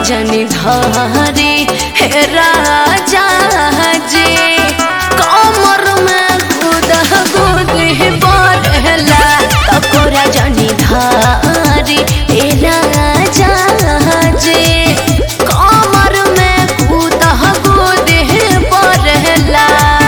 जनी धरे हे राजा जी कमर में गुद गुद बढ़ला तकोरा जनी धरे हे राजा जी कमर में गुद गुद बढ़ला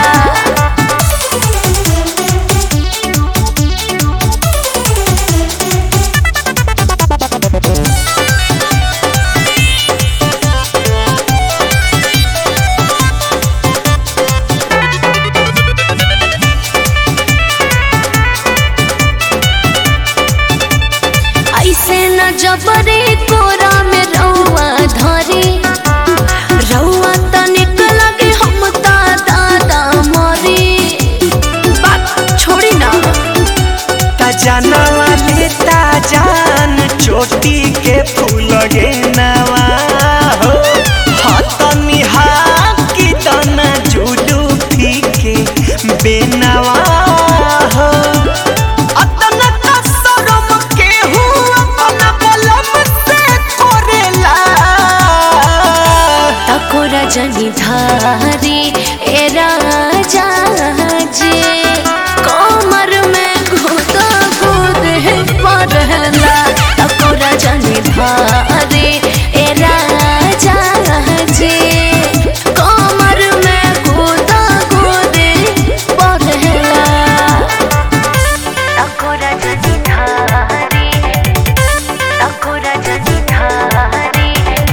ऐसे न जबरे कोरा में रउआ धरे रउआ तनिक लगे हम ता दादा मरे बात छोड़ी ना ता जानवा लेता जान चोटी के फूल गे नवा हो हतनी हाकी तना जुडू फीके बेनवा हो अतना कसरम के हुआ अपना बलम से करेला तकोरा जनी धारी ए राजा जी कमर में घुद घुद पड़ला तकोरा जनी धारी ए राजा जी कमर में घुद घुद पड़ला तकोरा जनी धारी तकोरा जनी धारी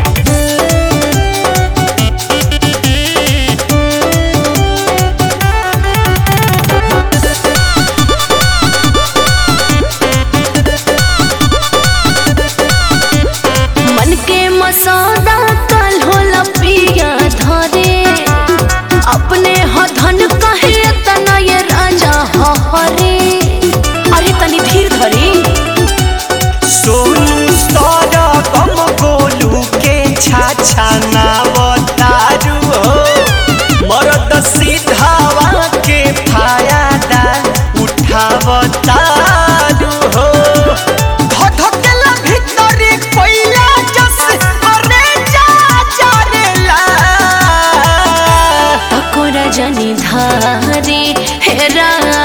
मन के मसौदा कल होला पिया धरे अपने ह धन कहे तना ये राजा हरे अरे तनी धीर धरी सोनू सारा गम गोलू के छाछा नावतारू हो मरद सीधावा के फायदा उठावतारू हो धधकेला भीतरी कोइला जस अरे जा जारेला तकोरा जनी धारे हे राजा